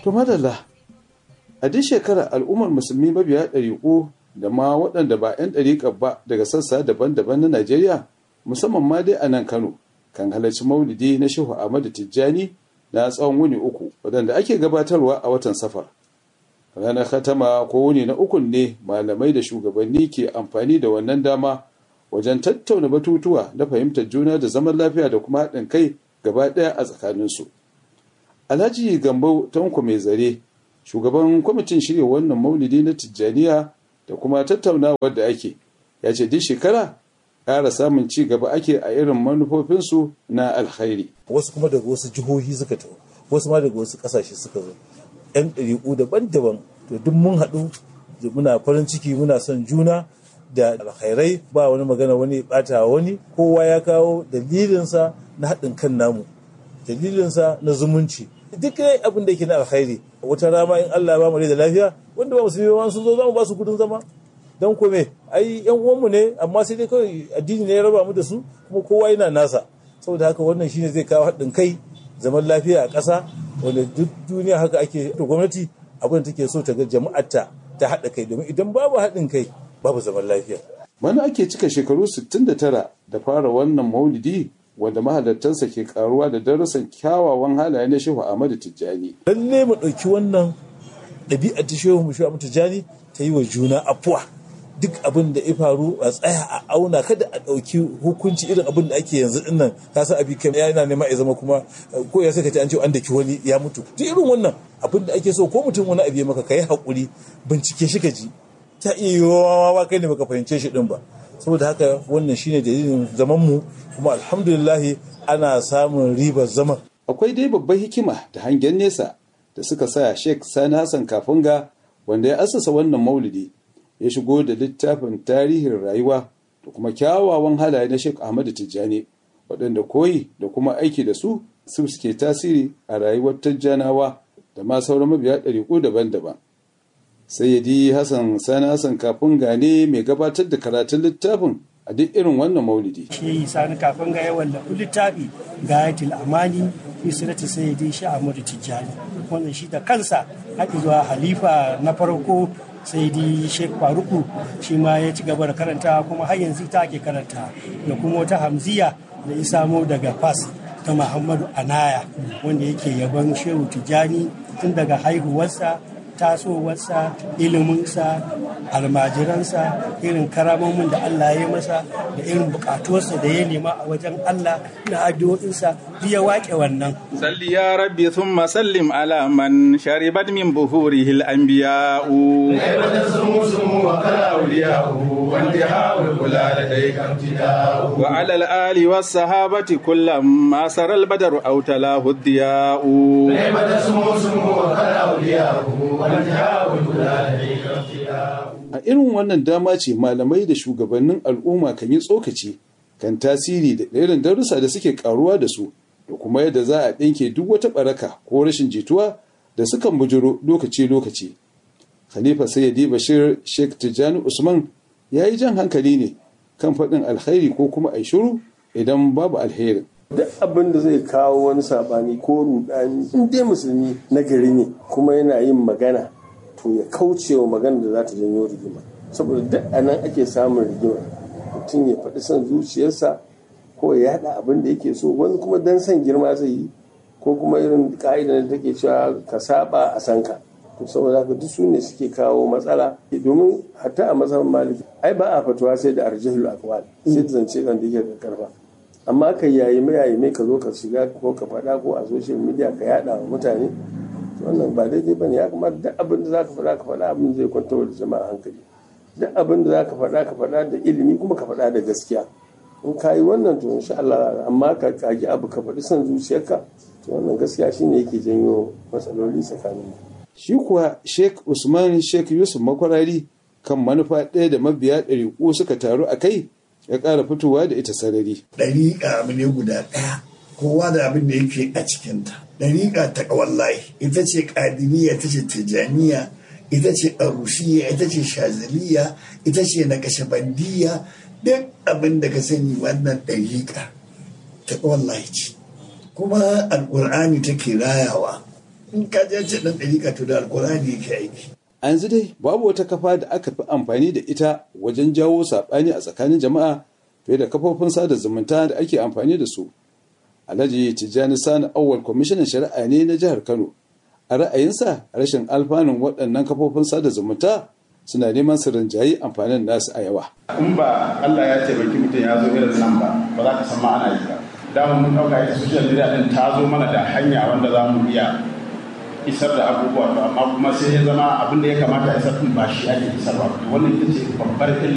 To madalla, a duk shekara al'ummar musulmi mabiya ɗariƙo da ma waɗanda ba 'yan ɗariƙar ba daga sassa daban-daban na Najeriya, musamman ma dai a nan Kano, kan halarci maulidi na Shehu Ahmadu Tijjani na tsawon wuni uku, waɗanda ake gabatarwa a watan safar. Ranar Khatama ko wuni na ukun ne malamai da shugabanni ke amfani da wannan dama wajen tattauna batutuwa na fahimtar juna da zaman lafiya da kuma haɗin kai gaba ɗaya a tsakaninsu. Alhaji Gambo Tanko mai zare, shugaban kwamitin shirya wannan maulidi na Tijjaniya da kuma tattaunawar da ake, ya ce duk shekara ƙara samun ci gaba ake a irin manufofinsu na alkhairi. Wasu kuma daga wasu jihohi suka taho, wasu ma daga wasu ƙasashe suka zo. 'Yan ɗariƙu daban-daban, to duk mun haɗu muna farin ciki muna son juna da alkhairai ba wani magana wani ɓata wani kowa ya kawo dalilinsa na haɗin kan namu dalilinsa na zumunci duk abin da yake na alkhairi wata rama in Allah ba mu da lafiya wanda ba musulmi ba sun zo za mu ba su gudun zama dan kome ai yan uwanmu ne amma sai dai kawai addini ne ya raba mu da su kuma kowa yana nasa saboda haka wannan shine zai kawo haɗin kai zaman lafiya a ƙasa wanda duk duniya haka ake to gwamnati abin da take so ta ga jama'arta ta haɗa kai domin idan babu haɗin kai babu zaman lafiya. Wani ake cika shekaru 69 da fara wannan maulidi wanda mahalartansa ke karuwa da darussan kyawawan halaye na Shehu Ahmadu Tijjani. Lalle mu ɗauki wannan ɗabi'ar ta Shehu mu Shehu Ahmadu Tijjani ta yi wa juna afuwa. Duk abin da ya faru a tsaya a auna kada a ɗauki hukunci irin abin da ake yanzu ɗin nan ka san abi kai yana nema ya zama kuma ko ya saka ta an ce an daki wani ya mutu. Duk irin wannan abin da ake so ko mutum wani abu ya maka ka yi haƙuri bincike shi ka ji ta iya yiwuwa ba kai ne baka fahimce shi din ba saboda haka wannan shine dalilin zaman mu kuma alhamdulillah ana samun ribar zaman akwai dai babbar hikima da hangen nesa da suka sa Sheikh Sani Hassan Kafunga wanda ya assasa wannan maulidi ya shigo da littafin tarihin rayuwa da kuma kyawawan halaye na Sheikh Ahmadu Tijjani waɗanda koyi da kuma aiki da su su suke tasiri a rayuwar Tijjanawa da ma sauran mabiya ɗariƙu daban-daban. sayyidi hassan sani hassan kafin gane mai gabatar da karatun littafin a duk irin wannan maulidi shi sani kafin ga yawan lafi littafi gayatul amani fi sirati sayyidi shi ahmadu tijjani wannan shi da kansa haɗi zuwa halifa na farko sayyidi sheikh faruku shi ma ya ci gaba da karanta kuma har yanzu ita ake karanta da kuma wata hamziya da ya samo daga fas ta muhammadu anaya wanda yake yaban shehu tijjani tun daga haihuwarsa tasowarsa iliminsa almajiransa irin karamomin da Allah ya masa da irin bukatuwarsa da ya nema a wajen Allah na addu'o'insa ya waƙe wannan. Salli ya rabbi thumma sallim ala man sharibat min buhurihi al-anbiya'u. Wa ala al-ali was sahabati kullam ma sara al-badru aw talahu ad-diya'u. A irin wannan dama ce malamai da shugabannin al'umma kan yi tsokaci kan tasiri da irin darussa da suke karuwa da su da kuma yadda za a ɗinke duk wata ɓaraka ko rashin jituwa da sukan bujiro lokaci-lokaci. Khalifa Sayyidi Bashir Sheikh Tijjani Usman ya yi jan hankali ne kan faɗin alkhairi ko kuma a shiru idan babu alherin. duk abin da zai kawo wani sabani ko rudani in dai musulmi na gari ne kuma yana yin magana to ya kauce wa magana da za ta janyo rigima saboda duk a nan ake samun rigima mutum ya faɗi son zuciyarsa ko ya yaɗa abin da yake so wani kuma dan son girma zai yi ko kuma irin ka'ida da take cewa ka saba a san ka to saboda haka duk su ne suke kawo matsala domin hatta a mazhabin maliki ai ba a fatuwa sai da arjihul aqwal sai da zance kan da yake da karfa amma ka yayi mai yayi mai ka zo ka shiga ko ka faɗa ko a social media ka yaɗa wa mutane wannan ba daidai bane ya kamata duk abin da zaka faɗa ka faɗa abin zai kwanta da jama'a hankali duk abin da zaka faɗa ka faɗa da ilimi kuma ka faɗa da gaskiya in ka yi wannan to insha Allah amma ka kagi abu ka faɗi son zuciyarka to wannan gaskiya shine yake janyo matsaloli tsakanin shi kuwa Sheikh Usman Sheikh Yusuf Makwarari kan manufa ɗaya da mabiya ɗariƙu suka taru a kai ya ƙara fitowa da ita sarari. Ɗariƙa abu ne guda ɗaya, kowa da abin da yake a cikinta. Ɗariƙa ta ƙawallahi, ita ce ƙadiriya, ita ce tijaniya, ita ce arushiya, ita ce shazaliya, ita ce naƙashabandiya, duk abin da ka sani wannan ɗariƙa ta ƙawallahi ce. Kuma alƙur'ani take rayawa, in ka je ce dan ɗariƙa to da alkurani yake aiki a yanzu dai babu wata kafa da aka fi amfani da ita wajen jawo saɓani a tsakanin jama'a fiye da kafofin sada zumunta da ake amfani da su alhaji tijjani sani awwal kwamishinan shari'a ne na jihar kano a ra'ayinsa rashin alfanun waɗannan kafofin sada zumunta suna neman su rinjayi amfanin nasu a yawa in ba Allah ya taimaki mutum ya zo irin nan ba ba za ka san ma ana yi ba dama mun ɗauka ita social media ɗin ta zo mana da hanya wanda za mu iya isar da abubuwa to amma kuma sai ya zama abin da ya kamata isar ɗin ba shi ake isarwa wannan ita ce babbar